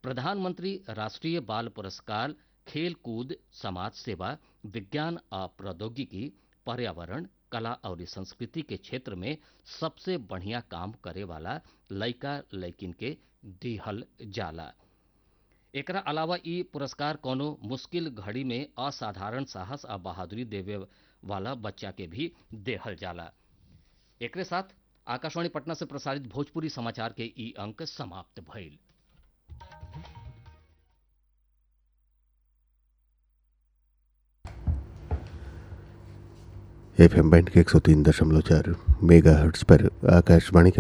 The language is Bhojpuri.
प्रधानमंत्री राष्ट्रीय बाल पुरस्कार खेल कूद समाज सेवा विज्ञान आ प्रौद्योगिकी पर्यावरण कला और संस्कृति के क्षेत्र में सबसे बढ़िया काम करे वाला लइका लइकिन के दिहल जाला एकरा अलावा ई पुरस्कार कोनो मुश्किल घड़ी में असाधारण साहस आ बहादुरी देवे वाला बच्चा के भी देहल जाला एकरे साथ आकाशवाणी पटना से प्रसारित भोजपुरी समाचार के ई अंक समाप्त भइल एफ एम बैंड के एक सौ तीन दशमलव चार मेगा हर्ट्स पर आकाशवाणी के